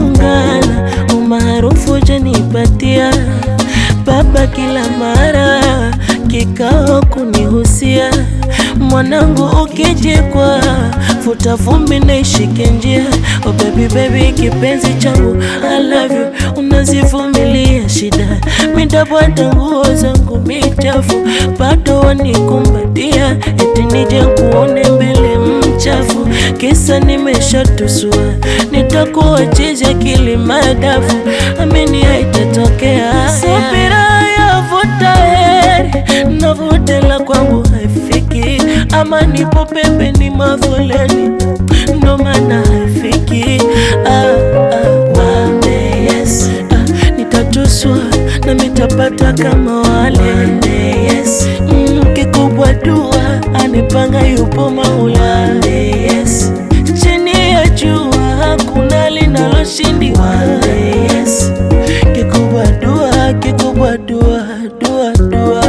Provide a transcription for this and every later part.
tumeungana, umaarufu janipatia baba kila mara kikao kunihusia, mwanangu ukijikwa futa vumbi na ishike njia. Oh baby baby, kipenzi changu I love you, unazivumilia shida, midabwada nguo zangu michafu, bado wanikumbatia, eti nije kuone mbele mchafu, kisa nimeshatusua, nitakuwa chizi akili madafu, amini haitatokea. Subira yavuta heri, navutela kwangu haifiki, ama nipo pembeni mafoleni, ndo maana haifiki. Ah, ah, one day, yes. Ah, nitatuswa na mitapata kama wale one day, yes. Mm, kikubwa dua anipanga yupo Maula one day, yes. chini ya jua hakuna linaloshindiwa one day, yes. kikubwa dua kikubwa dua dua dua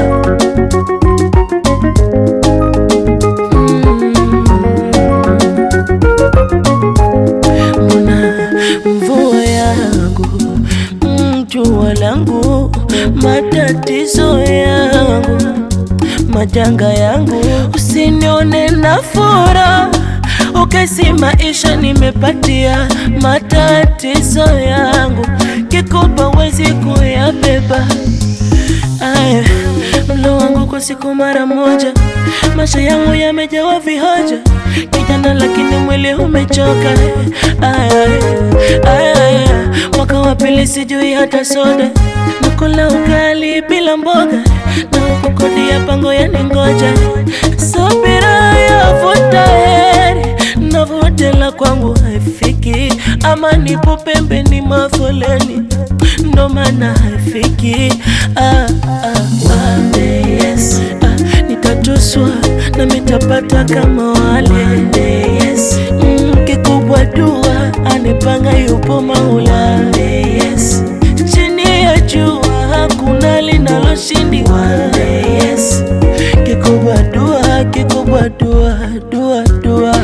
mbona mvua yangu mm, jua langu matatizo yangu majanga yangu usinione na fura ukesi maisha nimepatia matatizo yangu kikupa wezi kuyabeba Aya, mlo wangu kwa siku mara moja, maisha yangu yamejawa vihoja, kijana lakini mwili umechoka. Aya, aya, aya, mwaka wa pili sijui hata soda, nakula ugali bila mboga, na huku kodi ya pango yaningoja. Subira yavuta heri, navutela kwangu haifiki, ama nipo pembeni mafoleni ndo maana haifiki. Ah, ah, one day, yes. Ah, nitatuswa na mitapata kama wale one day, yes. mm, kikubwa dua anipanga yupo Maula one day, yes. chini ya jua hakuna linaloshindiwa one day, yes. kikubwa dua kikubwa dua dua dua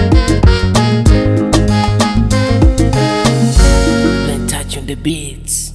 Touch on the beats.